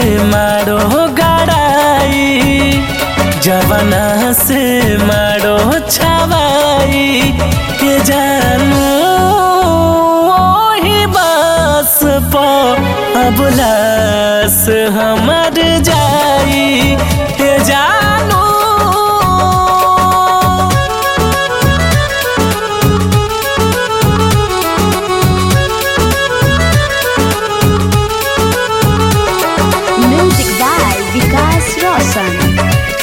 मारो गड़ाई जवना से मारो छवाई के जानू ओही बस पो अबलास हमर जाई के जानू Music by Vikas Roshan.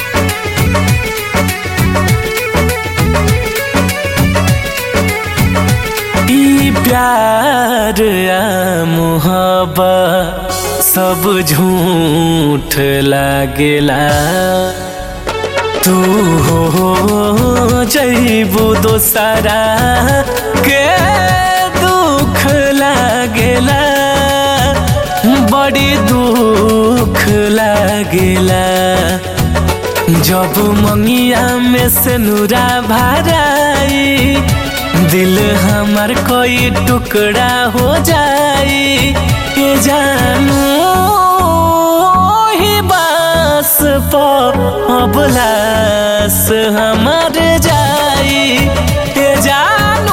ई प्यार आ मोहब्बत सब झूठ लागेला तू हो जैबू दोसरा के दुख लागेला बड़ी दुख लागेला जब मंगिया में से नूरा भराई दिल हमार कोई टुकड़ा हो जाई के जानू ही बस पो अबलास हमार जाई के जानू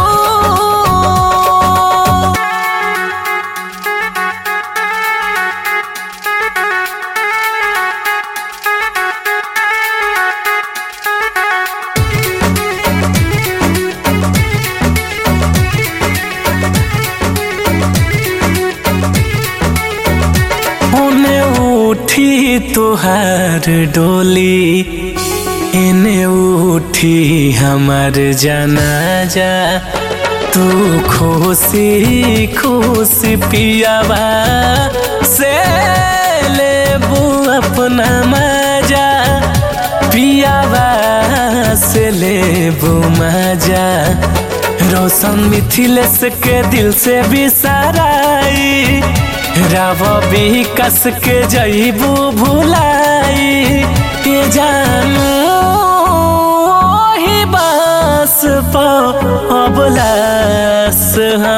ओने उठी तुहार डोली एने उठी हमार जनाजा तू खुशी खुशी पियावा से लेबू अपना मजा पियावा से लेबू मजा रोशन मिथिलेश के दिल से बिसराई राव विकास के जईबू भुलाई के जानू ही बस पो अबलास हम